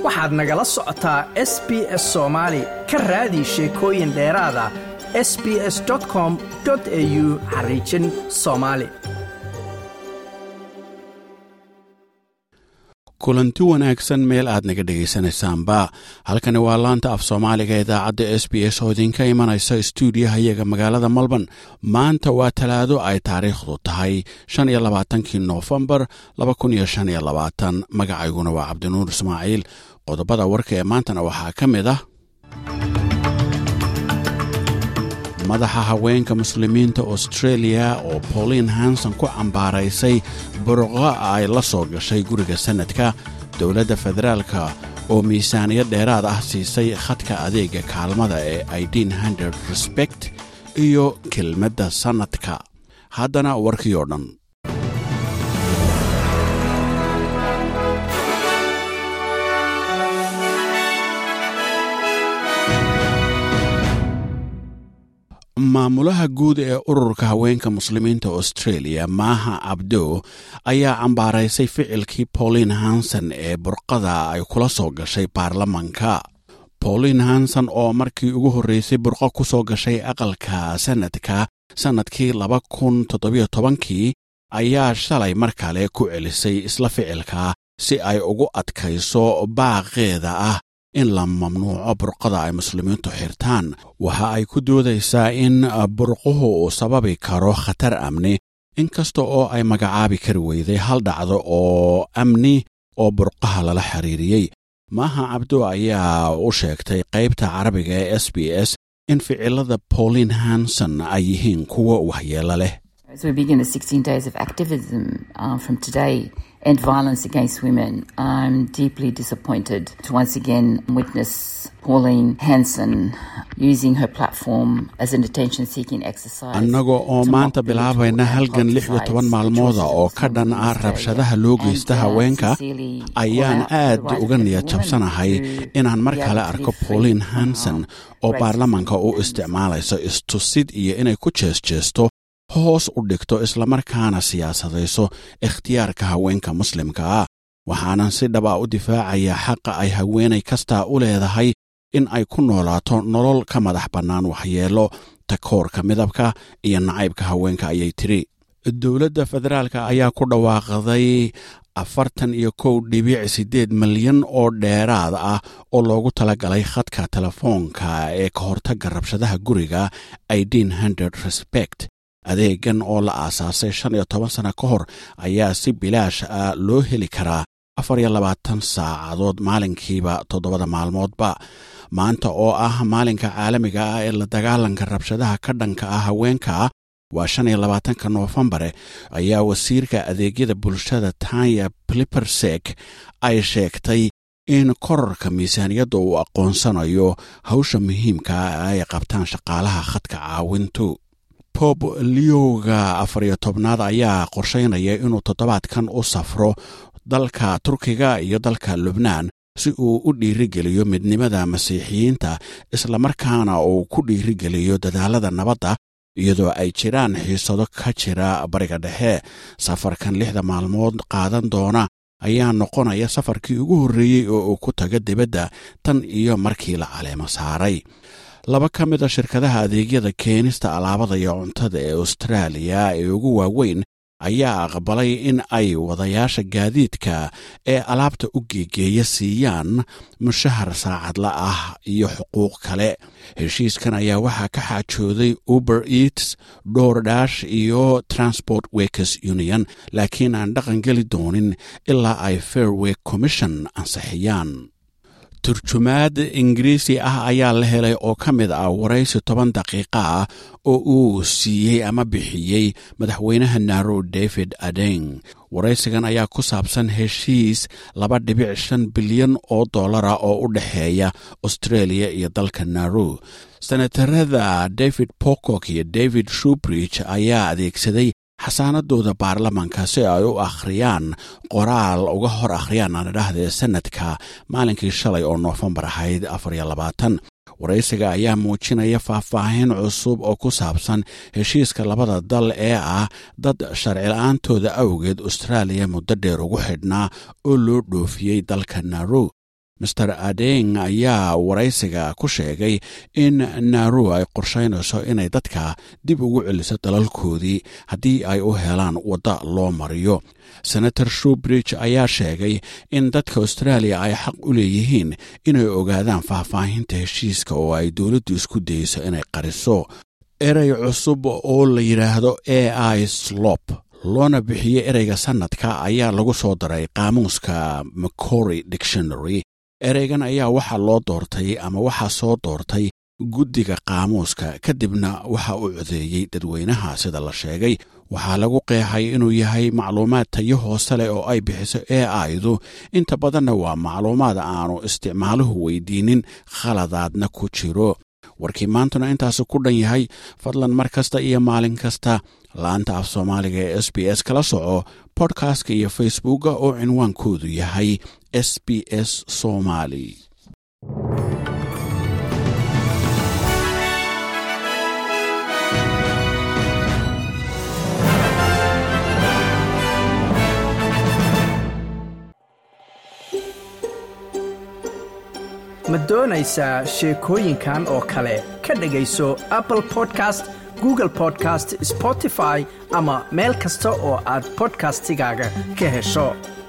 waxaad nagala socotaa s b s soomaali ka raadi sheekooyin dheeraada s b s com au xariijin soomaali kulanti wanaagsan meel aad naga dhegaysanaysaanba halkani waa laanta af soomaaliga idaacadda s b s oo idinka imanaysa stuudiyaha iyaga magaalada melbourne maanta waa talaado ay taariikhdu tahay shan iyo labaatankii noofembar laba kun iyo shan iyo labaatan magacayguna waa cabdinuur ismaaciil qodobada warka ee maantana waxaa ka mid ah madaxa haweenka muslimiinta australia oo pauline hanson ku cambaaraysay burqo ay la soo gashay guriga sannadka dowladda federaalka oo miisaaniyad dheeraad ah siisay khadka adeega kaalmada ee idin hundred respect iyo kelmadda sannadka haddana warkii oo dhan maamulaha guud ee ururka haweenka muslimiinta australia maaha abdo ayaa cambaaraysay ficilkii pauline hanson ee burqada ay kula soo gashay baarlamanka pauline hanson oo markii ugu horreysay burqo ku soo gashay aqalka sannadka sannadkii laba kun toddobiyo tobankii ayaa shalay mar kale ku celisay isla ficilka si ay ugu adkayso baaqeeda ah in la mamnuuco burqada ay muslimiintu xirtaan waxa ay ku doodaysaa in burquhu uu sababi karo khatar amni inkasta oo ay magacaabi kari weyday hal dhacdo oo amni oo burqaha lala xiriiriyey maaha cabdo ayaa u sheegtay qaybta carabiga ee s b s in ficilada pauline hanson ay yihiin kuwo waxyeelo leh and violence against women. I'm deeply disappointed to once again witness Pauline Hanson using her platform as an attention seeking exercise. annaga oo maanta bilaabayna halgan lix iyo toban maalmooda oo ka dhan ah rabshadaha loo geysta haweenka ayaan aad uga niyad jabsanahay inaan mar kale arko pauline hanson oo baarlamanka u isticmaalayso istusid iyo inay ku jeesjeesto hoos u dhigto islamarkaana siyaasadayso ikhtiyaarka haweenka muslimka ah waxaanan si dhaba u difaacayaa xaqa ay haweenay kastaa u leedahay in ay ku noolaato nolol ka madax bannaan waxyeello takoorka midabka iyo nacaybka haweenka ayay tiri dowladda federaalka ayaa ku dhawaaqday afartan iyo kow dhibic siddeed milyan oo dheeraad ah oo loogu talagalay khadka telefoonka ee ka hortagga rabshadaha guriga idin hundred respect adeegan oo la aasaasay shan iyo toban sana ka hor ayaa si bilaash ah loo heli karaa afar iyo labaatan saacadood maalinkiiba toddobada maalmoodba maanta oo ah maalinka caalamiga ah ee la dagaalanka rabshadaha ka dhanka ah haweenka waa shan iyo labaatanka noofembare ayaa wasiirka adeegyada bulshada tanya plipersek ay sheegtay in korarka miisaaniyadda uu aqoonsanayo hawsha muhiimka ah ay qabtaan shaqaalaha khadka caawintu bob leoga afar iyo tobnaad ayaa qorshaynaya inuu toddobaadkan u safro dalka turkiga iyo dalka lubnaan si uu u dhiirigeliyo midnimada masiixiyiinta islamarkaana uu ku dhiirigeliyo dadaalada nabadda iyadoo ay jiraan xiisado ka jira bariga dhexe safarkan lixda maalmood qaadan doona ayaa noqonaya safarkii ugu horreeyey oo uu ku taga dibadda tan iyo markii la caleemo saaray laba ka mid a shirkadaha adeegyada keenista alaabada iyo cuntada ee austraaliya ee ugu waaweyn ayaa aqbalay in ay wadayaasha gaadiidka ee alaabta u geegeeya siiyaan mushahar saacadla ah iyo xuquuq kale heshiiskan ayaa waxaa ka xaajooday uber eats doordash iyo transport workers union laakiin aan dhaqan geli doonin ilaa ay fairway commission ansixiyaan turjumaad ingiriisi ah ayaa la helay oo ka mid ah waraysi toban daqiiqa ah oo uu siiyey ama bixiyey madaxweynaha narow david adeng waraysigan ayaa ku saabsan heshiis laba dhibic shan bilyan oo dollara oo u dhexeeya australia iyo dalka narow senatarada david pocock iyo david shubridge ayaa adeegsaday xasaanadooda baarlamanka si ay u akhriyaan qoraal uga hor akhriyaan aan idhaahdee sanadka maalinkii shalay oo noofembar ahayd afar iyo labaatan waraysiga ayaa muujinaya faahfaahin cusub oo ku saabsan heshiiska labada dal ee ah dad sharci la-aantooda awgeed austraaliya muddo dheer ugu xidhnaa oo loo dhoofiyey dalka narow master adeng ayaa waraysiga ku sheegay in naru ay qorshaynayso inay dadka dib ugu celiso dalalkoodii haddii ay u helaan wadda loo mariyo senator shubridge ayaa sheegay in dadka australia ay xaq u leeyihiin inay ogaadaan faahfaahinta heshiiska oo ay dowladdu isku dayso inay qariso erey cusub oo la yidhaahdo a i slop loona bixiyey ereyga sannadka ayaa lagu soo daray qaamuuska macory dictionary ereygan ayaa waxaa loo doortay ama waxaa soo doortay guddiga qaamuuska kadibna waxa uu codeeyey dadweynaha sida la sheegay waxaa lagu qeexay inuu yahay macluumaad tayo hoose leh oo ay bixiso a idu inta badanna waa macluumaad aanu isticmaaluhu weydiinin khaladaadna ku jiro warkii maantuna intaasu ku dhan yahay fadlan mar kasta iyo maalin kasta laanta af soomaaliga ee s b s kala soco bodkastka iyo facebooka oo cinwaankoodu yahay s b s somali ma doonaysaa sheekooyinkan oo kale ka dhegayso apple podcast google podcast spotify ama meel kasta oo aad bodkastigaaga ka hesho